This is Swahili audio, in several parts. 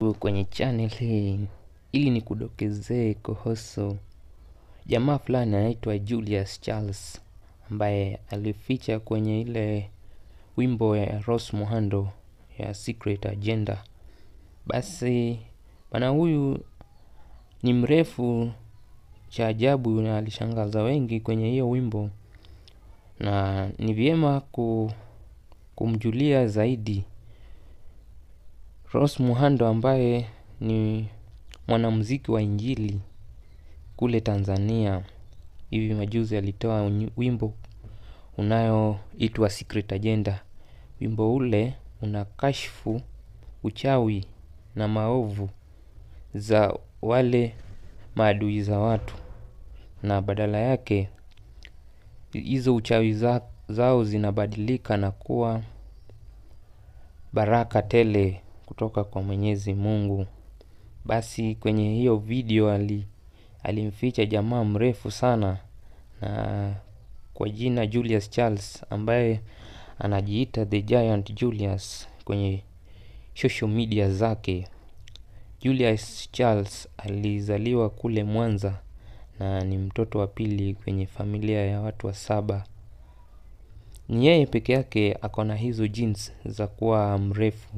Karibu kwenye channel hii ili nikudokezee kuhusu jamaa fulani anaitwa Julius Charles ambaye alificha kwenye ile wimbo ya Rose Muhando ya Secret Agenda. Basi bwana huyu ni mrefu cha ajabu na alishangaza wengi kwenye hiyo wimbo, na ni vyema ku, kumjulia zaidi Rose Muhando ambaye ni mwanamuziki wa injili kule Tanzania. Hivi majuzi alitoa wimbo unayoitwa Secret Agenda. Wimbo ule unakashfu uchawi na maovu za wale maadui za watu, na badala yake hizo uchawi za, zao zinabadilika na kuwa baraka tele kutoka kwa Mwenyezi Mungu. Basi kwenye hiyo video ali alimficha jamaa mrefu sana na kwa jina Julius Charles ambaye anajiita The Giant Julius kwenye social media zake. Julius Charles alizaliwa kule Mwanza na ni mtoto wa pili kwenye familia ya watu wa saba. Ni yeye peke yake ako na hizo genes za kuwa mrefu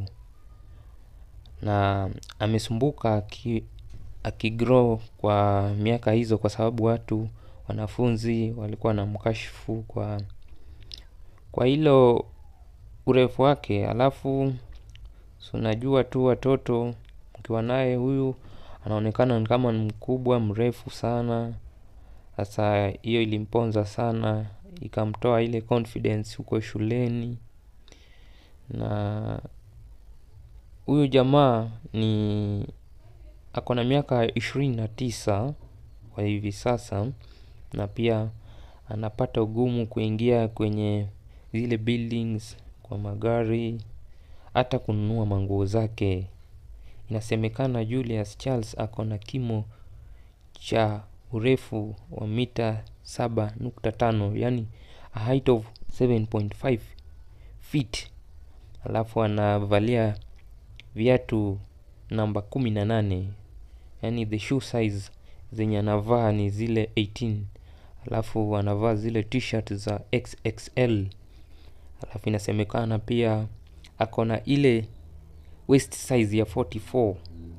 na amesumbuka aki, akigrow kwa miaka hizo, kwa sababu watu wanafunzi walikuwa na mkashifu kwa kwa hilo urefu wake. Alafu so unajua tu watoto ukiwa naye huyu anaonekana kama ni mkubwa mrefu sana. Sasa hiyo ilimponza sana, ikamtoa ile confidence huko shuleni na huyu jamaa ni ako na miaka ishirini na tisa kwa hivi sasa, na pia anapata ugumu kuingia kwenye zile buildings kwa magari, hata kununua manguo zake. Inasemekana Julius Charles ako na kimo cha urefu wa mita 7.5, yani a height of 7.5 feet. Alafu anavalia viatu namba kumi na nane, yani the shoe size zenye anavaa ni zile 18. Alafu anavaa zile t-shirt za XXL. Alafu inasemekana pia ako na ile waist size ya 44.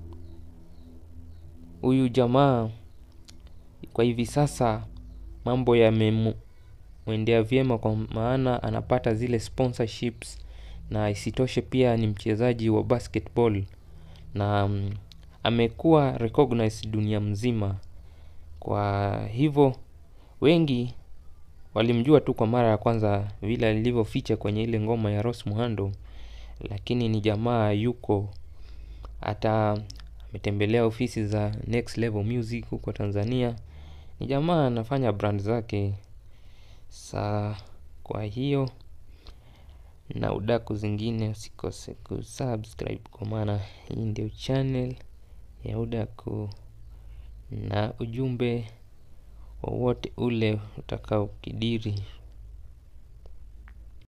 Huyu jamaa kwa hivi sasa mambo yamemwendea vyema, kwa maana anapata zile sponsorships na isitoshe pia ni mchezaji wa basketball na um, amekuwa recognized dunia mzima. Kwa hivyo wengi walimjua tu kwa mara ya kwanza vile alivyoficha kwenye ile ngoma ya Rose Muhando, lakini ni jamaa yuko hata ametembelea ofisi za Next Level Music huko Tanzania. Ni jamaa anafanya brand zake. Sa kwa hiyo na udaku zingine usikose kusubscribe, kwa maana hii ndio channel ya udaku na ujumbe wowote ule utakaokidiri